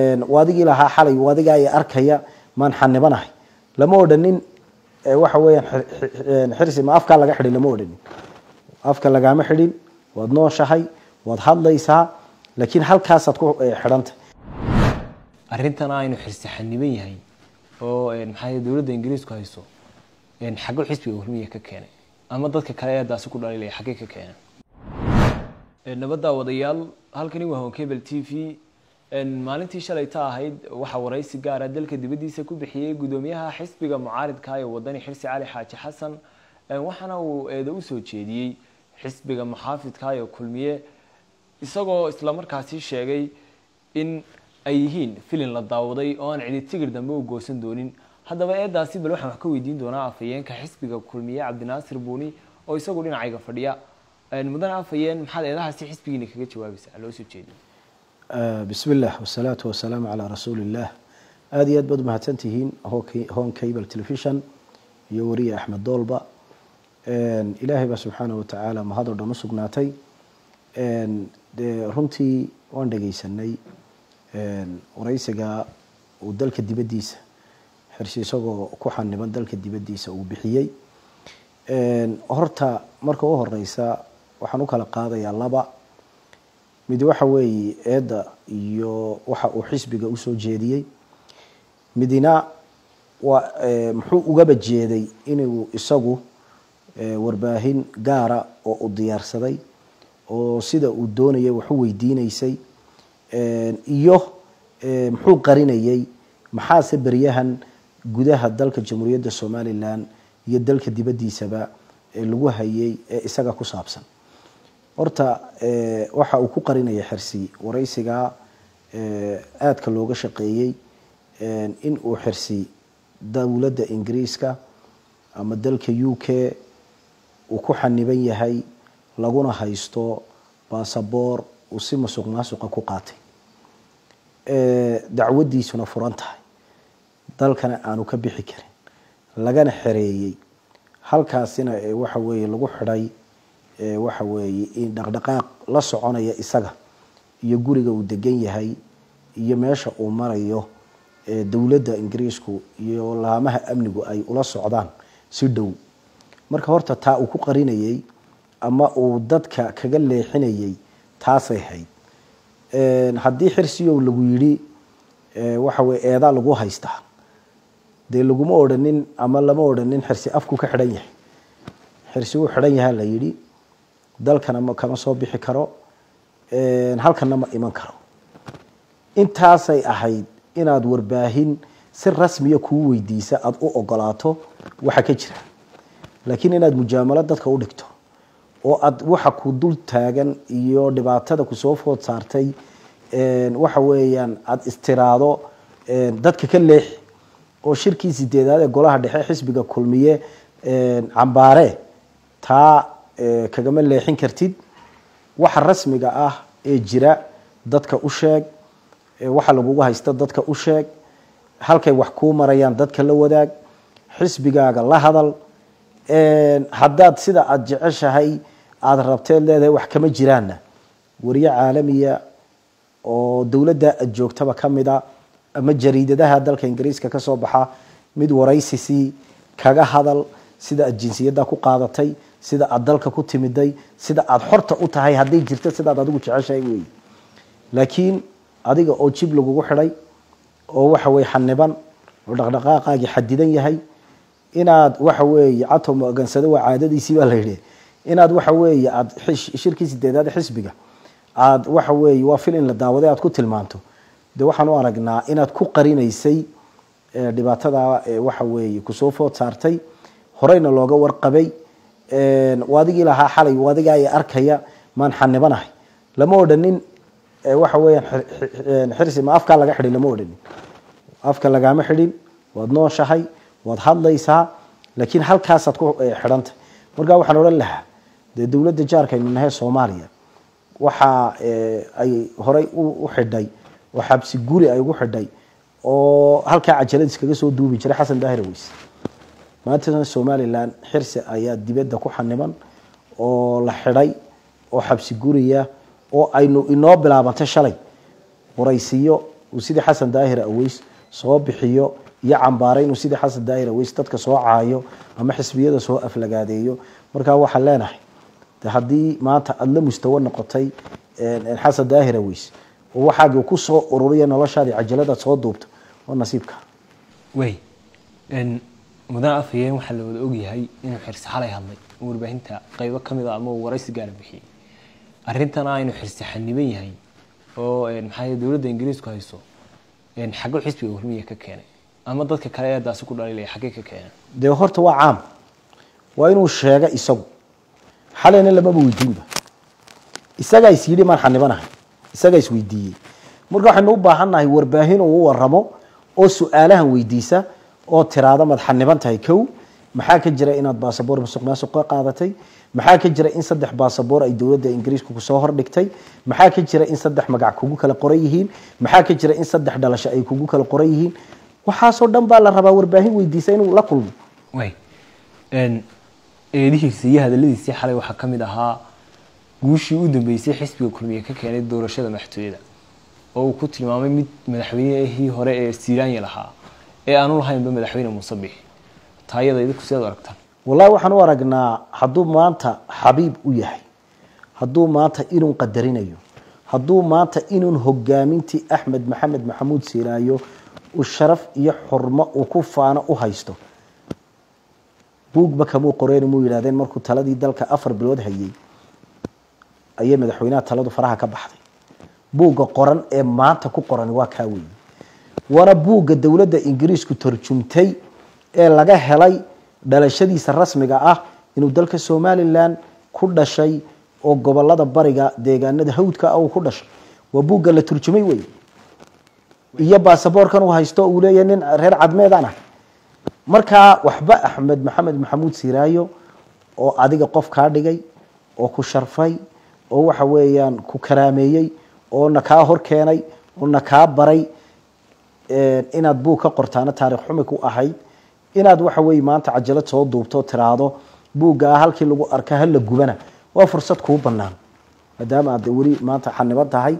wadigii lahaa xalay wadigaa ay arkaya maan xanibanahay lama odhanin waxa weeyaan xirsi ma afkaa laga xidhin lama odhanin afka lagaama xidhin waad nooshahay waad hadlaysaa laakiin halkaasaad ku xidhantay arrintan aynu xirsi xaniban yahay oo maxaa dowladda ingiriisku hayso xaggo xisbiga kulmiya ka keenay ama dadka kale ee daasi ku dhaliilaya xaggee ka keenay nabadda wadayaal halkani waa honkebel t v maalintii shalayta ahayd waxaa waraysi gaara dalka dibaddiisa ku bixiyey guddoomiyaha xisbiga mucaaridka ee wadani xirsi cali xaaji xasan waxaana uu eedo usoo jeediyey xisbiga muxaafidka ee kulmiye isagoo islamarkaasi sheegay in ay yihiin filin la daawaday oo aan cidi tigir dambe u goosan doonin haddaba eedaasi bal waxaan wax ka weydiin doonaa afhayeenka xisbiga kulmiye cabdinaasir buuni oo isagu dhinacayga fadhiya mudane afhayeen maxaad eedahaasi xisbigiina kaga jawaabaysaa loo soo jeediyo bismi illah wasalaatu wasalaamu calaa rasuuli illah aada iyo aad baad umahadsan tihiin hon cable television iyo wariye axmed doolba ilaahay baa subxaana watacaala mahad oo dhan u sugnaatay de runtii waan dhegeysanay waraysiga uu dalka dibaddiisa xirsi isagoo ku xaniban dalka dibaddiisa uu bixiyey horta marka u horeysa waxaan u kala qaadayaa laba mid waxa weeye eedda iyo waxa uu xisbiga usoo jeediyey midina waa muxuu ugaba jeeday inuu isagu warbaahin gaara oo u diyaarsaday oo sida uu doonayay wax u weydiineysay iyo muxuu qarinayay maxaase beryahan gudaha dalka jamhuuriyadda somalilan iyo dalka dibaddiisaba lagu hayay ee isaga ku saabsan horta waxa uu ku qarinaya xirsi waraysiga aadka looga shaqeeyey in uu xirsi dowladda ingiriiska ama dalka u k uu ku xaniban yahay laguna haysto basaboor uu si masuq maasuqa ku qaatay dacwadiisuna furan tahay dalkana aanu ka bixi karin lagana xereeyey halkaasina waxa weeye lagu xidhay waxa weeye in dhaqdhaqaaq la soconaya isaga iyo guriga uu degan yahay iyo meesha uu marayo dowladda ingiriisku iyo laamaha amnigu ay ula socdaan si dhow marka horta taa uu ku qarinayey ama uu dadka kaga leexinayay taasay hayd haddii xirsiyow lagu yidhi waxa weye eedaa lagu haystaa dee laguma odhanin ama lama odhanin xirsi afku ka xidhan yahay xirsi wuu xidhan yahaa la yidhi dalkana kama soo bixi karo halkana ma iman karo intaasay ahayd inaad warbaahin si rasmiya kuu weydiisa aada u ogolaato waxa ka jira laakiin inaad mujaamalo dadka u dhigto oo aad waxa ku dul taagan iyo dhibaatada kusoo food saartay waxa weeyaan aada istiraado dadka ka leexi oo shirkii sideedaad ee golaha dhexe xisbiga kulmiye cambaare taa kagama leexin kartid waxa rasmiga ah ee jira dadka u sheeg waxa lagugu haysta dadka u sheeg halkay wax kuu marayaan dadka la wadaag xisbigaaga la hadal haddaad sida aada jeceshahay aada rabteed leedahay wax kama jiraanna wariye caalamiya oo dowladda aad joogtaba ka mida ama jariidadaha dalka ingiriiska kasoo baxa mid waraysisii kaga hadal sida aad jinsiyadda ku qaadatay sida aad dalka ku timiday sida aada xorta u tahay hadday jirto sidaad adigu jeceshahay wey laakiin adiga oo jib lagugu xidhay oo waxa weye xaniban oo dhaqdhaqaaqaagii xadidan yahay inaad waxa weeye cato magansado waa caadadiisii baa la yidhi inaad waxa weeye aad shirkii sideedaad xisbiga aad waxa weeye waa fil in la daawaday aad ku tilmaanto de waxaan u aragnaa inaad ku qarinaysay dhibaatada waxa weeye kusoo food saartay horeyna looga warqabay wadigii lahaa xalay wadigaa ay arkaya maan xanibanahay lama odhanin waxa weeyaan xirsi ma afkaa laga xidhin lama odhanin afka lagaama xidhin waad nooshahay waad hadlaysaa laakiin halkaasaad ku xidhantay markaa waxaan odhan lahaa dee dowladda jaarkaynu nahay soomaaliya waxa ay horey u xidhay oo xabsi guri ay ugu xidhay oo halkaa cajalad iskaga soo duubi jiray xasan daahir weys maantana somalilan xirsi ayaa dibadda ku xaniban oo la xidhay oo xabsi guriya oo aynu inoo bilaabantay shalay waraysiyo uu sidii xasan daahir aweys soo bixiyo iyo cambaare inuu sidii xasan daahir aweys dadka soo caayo ama xisbiyada soo aflagaadeeyo markaa waxaan leenahay de haddii maanta aada la mustawo noqotay xasan daahir aweys oo waxaagi ku soo ururiya noloshaadii cajaladaad soo duubto oo nasiibka wey mudane afhayeen waxaa la wada ogyahay inuu xirsi xalay hadlay oo warbaahinta qaybo ka mid a ama uu waraysi gaara bixiyey arrintana aynu xirsi xaniban yahay oo maxaa dowladda ingiriisku hayso xaggo xisbiga hormiya ka keenay ama dadka kale ee daasi ku dhaliilaya xaggee ka keeneen dee horta waa caam waa inuu sheega isagu xalayna lamaba weydiinba isagaa is yidhi maan xanibanahay isagaa is weydiiyey marka waxaynu u baahannahay warbaahin uu waramo oo su-aalahan weydiisa oo tiraada maad xaniban tahay kow maxaa ka jira inaad baasaboor masuq maasuq ka qaadatay maxaa ka jira in saddex baasaboor ay dowladda ingiriiska kusoo hordhigtay maxaa ka jira in saddex magac kugu kala qoran yihiin maxaa ka jira in saddex dhalasho ay kugu kala qoran yihiin waxaasoo dhan baa la rabaa warbaahin weydiisa inuu la kulmo way eedihiisa iyo hadaladiisii xalay waxaa ka mid ahaa guushii u dambeysay xisbiga kulmiye ka keenay doorashada madaxtooyada oo uu ku tilmaamay mid madaxweynehii hore ee siiraanya lahaa ee aanu lahaynba madaxweyne muuse bixi taayada idinku sidaad u aragtaan wallahi waxaan u aragnaa hadduu maanta xabiib u yahay hadduu maanta inuu qadarinayo hadduu maanta inuu hogaamintii axmed maxamed maxamuud siiraayo uu sharaf iyo xurmo uu ku faano u haysto buugba kamuu qoreen muu yidhahdeen markuu taladii dalka afar bilood hayay ayay madaxweynaha taladu faraha ka baxday buugga qoran ee maanta ku qoran waa kaa weeye waana buugga dowladda ingiriisku tarjumtay ee laga helay dhalashadiisa rasmiga ah inuu dalka somalilan ku dhashay oo gobolada bariga deegaanada hawdka ah uu ku dhashay waa buugga la turjumay wey iyo baasaboorkan uu haysto uu leeyahay nin reer cadmeedaan ah markaa waxba axmed maxamed maxamuud siraayo oo adiga qof kaa dhigay oo ku sharfay oo waxa weeyaan ku karaameeyey oo na kaa hor keenay oo na kaa baray inaad buug ka qortaana taarikh xumi ku ahayd inaad waxa weye maanta cajalad soo duubto tiraahdo buuggaa halkii lagu arka hala gubana waa fursad kuu banaan maadaama aad weli maanta xaniban tahay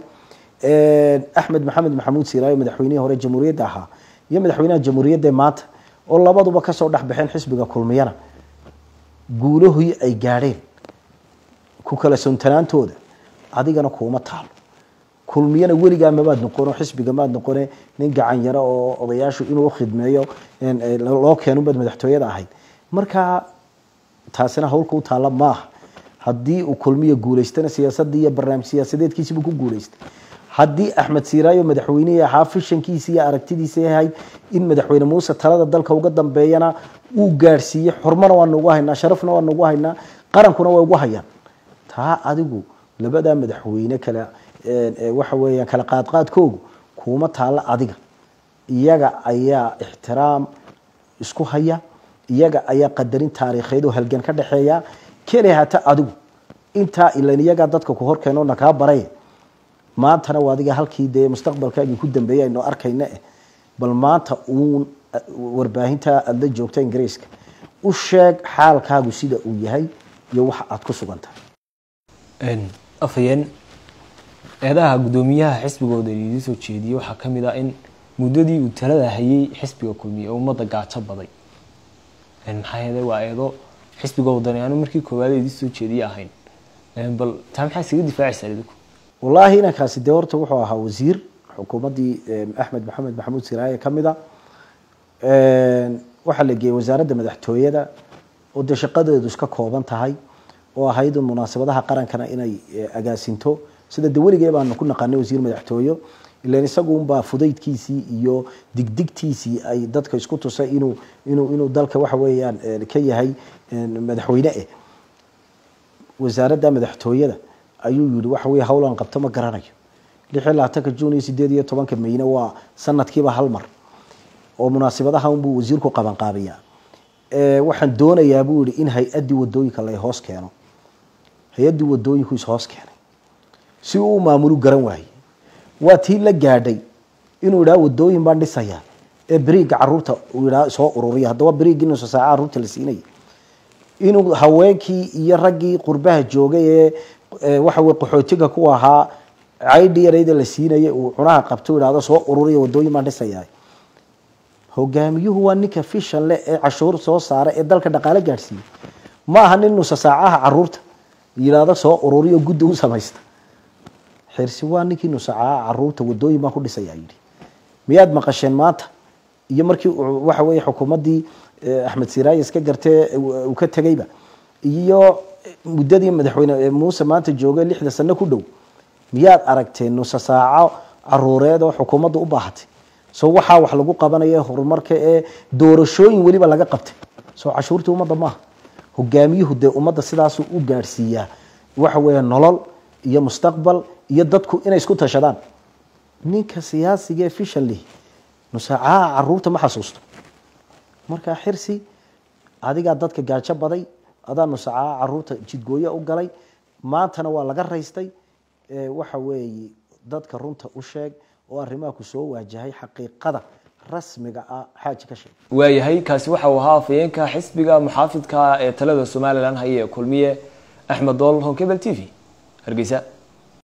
axmed maxamed maxamuud siraayo madaxweynihii hore jamhuuriyadda ahaa iyo madaxweynaha jamhuuriyadda maanta oo labaduba kasoo dhex baxeen xisbiga kulmiyana guulahii ay gaadheen ku kala suntanaantooda adigana kuuma taalo kulmiyana weligaa mabaad noqono xisbiga maad noqone nin gacan yaro oo odayaashu inuu ukhidmeeyo loo keenunbaad madaxtooyada ahayd marka taasina hawlka u taalla maaha haddii uu kulmiya guulaystana siyaasadii iyo barnaamij siyaasadeedkiisiibuu ku guulaystay haddii axmed siiraayo madaxweynihii ahaa fishankiisi iyo aragtidiisa ahayd in madaxweyne muuse talada dalka uga dambeeyana uu gaadhsiiyey xurmana waa nagu haynaa sharafna waa nagu haynaa qarankuna way ugu hayaan taa adigu labadaa madaxweyne kale waxa weeyaan kala qaadqaadkoogu kuuma taalla adiga iyaga ayaa ixtiraam isku haya iyaga ayaa qadarin taariikheed oo halgan ka dhexeeya keli hata adigu intaa ilan iyagaa dadka ku horkeeno na kaa baray maantana waa adiga halkii dee mustaqbalkaagii ku dambeeyay aynu arkayna eh bal maanta uun warbaahinta aada la joogta ingiriiska u sheeg xaalkaagu sida uu yahay iyo waxa aada ku sugan tahay afhayeen eedaha guddoomiyaha xisbigooda idiin soo jeediyey waxaa ka mid ah in muddadii uu talada hayay xisbiga kulmiye oo ummadda gaajo baday maxaa yeelay waa eedo xisbiga wadaniyaano markii koowaad idiin soo jeediye ahayn bal taa maxaa isaga difaacaysaa idinku wallaahi inankaasi dee horta wuxuu ahaa wasiir xukuumaddii axmed maxamed maxamuud siraaye ka mid a waxaa la geeyey wasaaradda madaxtooyada oo dee shaqadeedu iska kooban tahay oo ahayd un munaasabadaha qarankana inay agaasinto sida de weligee baanu ku naqaanay wasiir madaxtooyo ilan isagunbaa fudaydkiisii iyo digdigtiisii ay dadka isku tusay inuu inuu inuu dalka waxa weeyaan ka yahay madaxweyne eh wasaaradda madaxtooyada ayuu yihi waxa weye hawlan qabto ma garanayo lix iyo labaatanka jun iyo sideed iyo tobanka mayne waa sanadkiiba hal mar oo munaasibadaha unbuu wasiirku qabanqaabiyaa waxaan doonayaa buu yihi in hay-addii wadooyinka la hoos keeno hay-addii wadooyinku ishoos keenay si uu u maamulu garan waaye waa tii la gaadhay inuu idhaha wadooyin baan dhisayaa ee beriigga caruurta uu idhaha soo ururiya haddaba beriiggi nusa saaca caruurta la siinaya inuu haweenkii iyo raggii qurbaha joogay ee waxa weye qaxootiga ku ahaa caydhi yarayda la siinaya uu cunaha qabto idhahdo soo ururiya wadooyin baan dhisayaa hogaamiyuhu waa ninka fishan leh ee cashuur soo saara ee dalka dhaqaale gaadhsiiya ma aha nin nusa saacaha caruurta yidhaahdo soo ururiyo guddi u samaysta xirsi waa ninkii nusacaaha caruurta wadooyin baan ku dhisayaa yidhi miyaad maqasheen maanta iyo markii waxa weeye xukuumaddii axmed siraaye iska gartee uu ka tegeyba iyo muddadii madaxweyne muuse maanta joogay lixda sano ku dhow miyaad aragteen nusa saaco caruureed oo xukuumadda u baahatay soo waxaa wax lagu qabanaya horumarka ee doorashooyin weliba laga qabtay soo cashuurtii ummadda maaha hogaamiyuhu dee ummadda sidaasuu u gaadhsiiyaa waxa weeye nolol iyo mustaqbal iyo dadku inay isku tashadaan ninka siyaasiga ee fishan leh nusaacaha caruurta ma xasuusto markaa xirsi adigaa dadka gaajo baday adaa nusaacaha caruurta jidgooyo u galay maantana waa laga raystay waxa weeye dadka runta u sheeg oo arrimaha ku soo waajahay xaqiiqada rasmiga ah xaaji ka sheeg waayahay kaasi waxa uu ahaa afayeenka xisbiga muxaafidka ee talada somalilan haya ee kulmiye axmed dool honkebel t v hargeysa